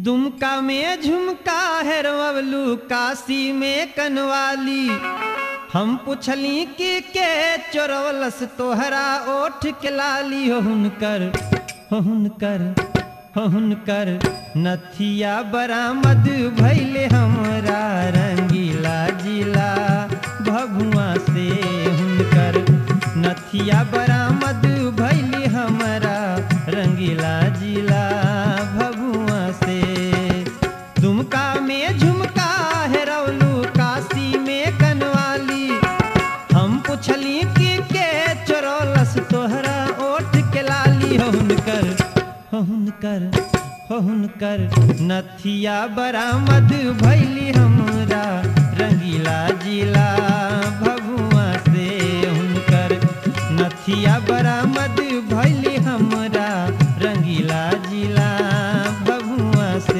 दुमका में झुमका हेरवलू काशी में कनवाली हम पुछली कि के चोरवलस तोहरा ओठ के लाली हो हुनकर हो हुनकर हो हुनकर नथिया बरामद भैले हमरा रंगीला जिला भभुआ से हुनकर नथिया बरामद भैली हमरा रंगीला जिला भभुआ से दुमका में झुमका हेरौलू काशी में कनवाली हम पुछली कि के चोरौलस तोहरा ओठ के लाली हो हुनकर हो हुनकर हो हुनकर नथिया बरामद भैली हमरा रंगीला जिला भगुआ से हुनकर नथिया बरामद भैली हमरा रंगीला जिला भगुआ से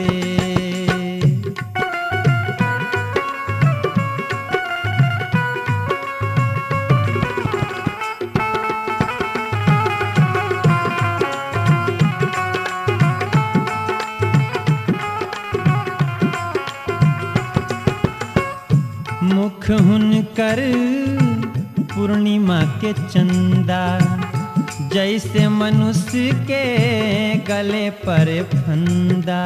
मुख हुनकर पूर्णिमा के चंदा जैसे मनुष्य के गले पर फंदा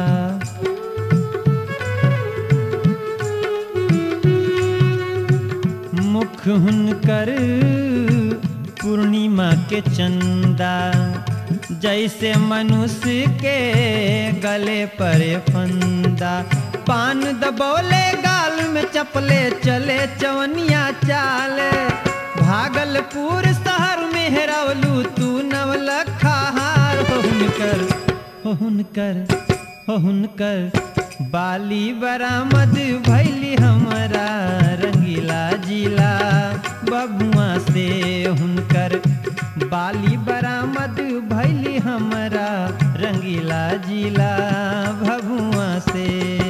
मुख हुनकर पूर्णिमा के चंदा जैसे मनुष्य के गले पर फंदा पान दबोले गाल में चपले चले चवनिया चाल भागलपुर शहर में हेरवलू तू नवलखा हार हो हुनकर हो हुनकर हो हुनकर बाली बरामद भैली हमरा रंगीला जिला बबुआ से हुनकर बाली बरामद भैली हमरा रंगीला जिला भभुआ से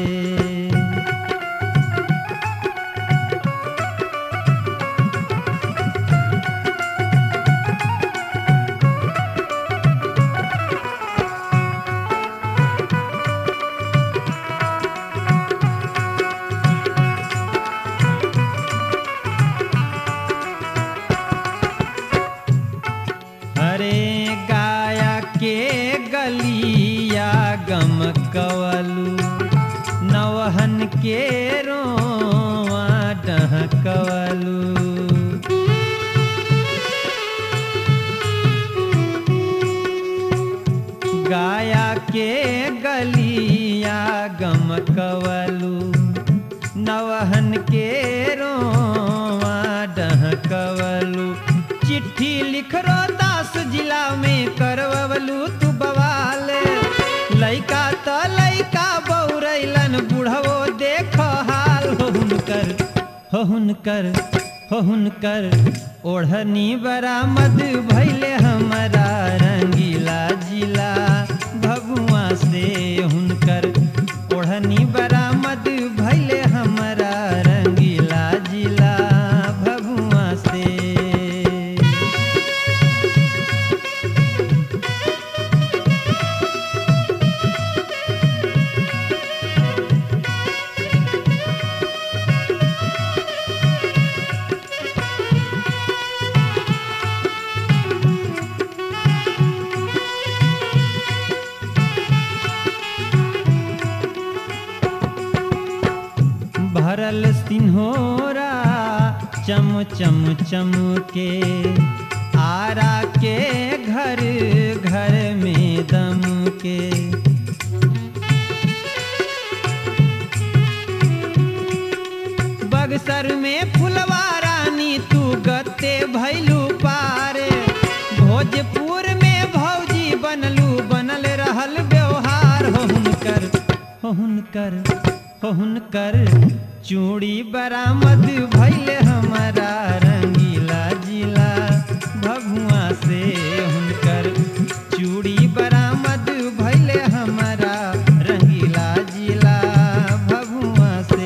अरे गाया के गलिया गम कवलू नवहन के रोआ डहकवलू गाया के गलिया गम कवलू नवहन के रोआ डहकवलू चिट्ठी लिख रो दास जिला में करवलू तू बवाल लइका त लइका बौरैलन बुढ़वो देख हाल हो हुनकर हो हुनकर हो हुनकर ओढ़नी बरामद भैले हमरा रंगीला जिला भगुआ से हुनकर ओढ़नी बरामद भैले हमरा रंगीला जिला भगुआ से भरल सिन्होरा चम चम चम के आरा के घर घर में दम के बगसर में फुलवा रानी तू गत्ते भैलू पार भोजपुर में भौजी बनलू बनल रहल व्यवहार हो हुनकर हो हुनकर हो हुनकर चूड़ी बरामद भैले हमारा रंगीला जिला भगुआ से हुनकर चूड़ी बरामद भैले हमारा रंगीला जिला भगुआ से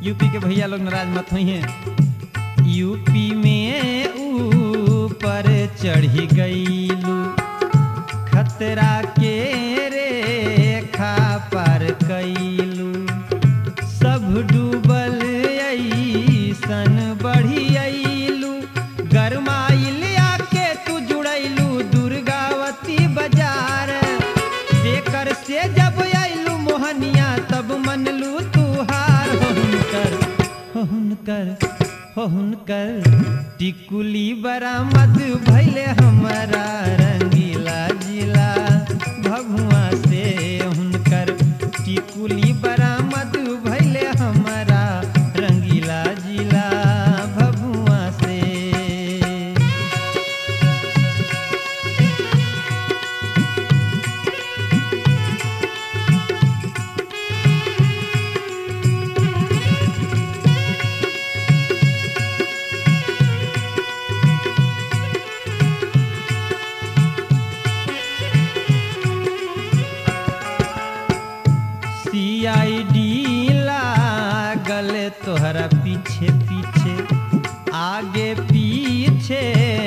यूपी के भैया लोग नाराज मत हुई हैं यूपी में ऊपर चढ़ी गईलू खतरा के रेखा पार कैलू सब डूबल ऐसन बढ़ी अइलू गरमाइल आके तू जुड़ैलू दुर्गावती बाजार जेकर से जब अइलू मोहनिया तब मनलू तू हार हो हुनकर हो हुनकर हो हुनकर टिकुली बरामद भैले हमारा रंगीला जिला भगुआ से हुनकर टिकुली बरामद भैले हमारा रंगीला जिला भगुआ से सीआईडी लागल तोहरा पीछे पीछे आगे पीछे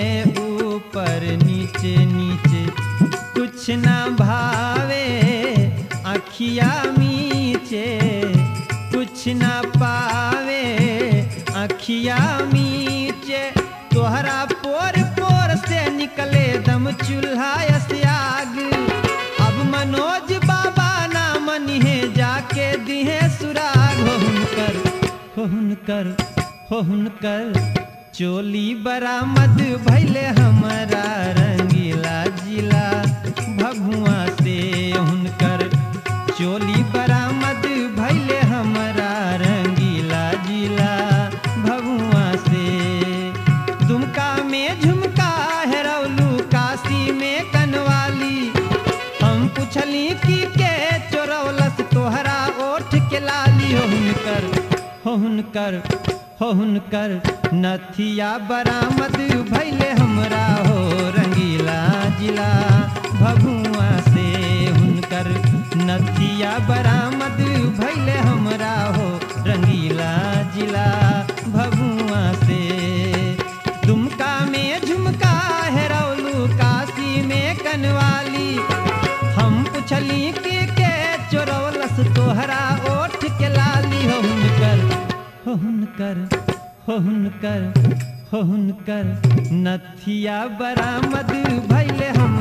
ऊपर नीचे नीचे कुछ ना भावे अखिया मीचे कुछ ना पावे अखिया मीचे तोहरा पोर पोर से निकले दम चूल्हा आग अब मनोज बाबा ना मनिहे जाके दिहे सुराग हो हुनकर हो हुनकर हो हुनकर चोली बरामद भैले हमारा रंगीला जिला भगुआ से हुनकर चोली बरामद भैले हमारा रंगीला जिला भगुआ से दुमका में झुमका हेरौलू काशी में कनवाली हम पूछली कि के चोरौलस तोहरा ओठ के लाली हो हुनकर हो हुनकर हो हुनकर नथिया बरामद भैले हमरा हो रंगीला जिला भगुआ से हुनकर नथिया बरामद भैले हमरा हो रंगीला जिला भगुआ से दुमका में झुमका हेरौलू काशी में कनवाली हम पूछली कि के चोरौलस तोहरा ओठ के लाली हो हुनकर हो हुनकर हो हुनकर हो हुनकर नथिया बरामद भैले हम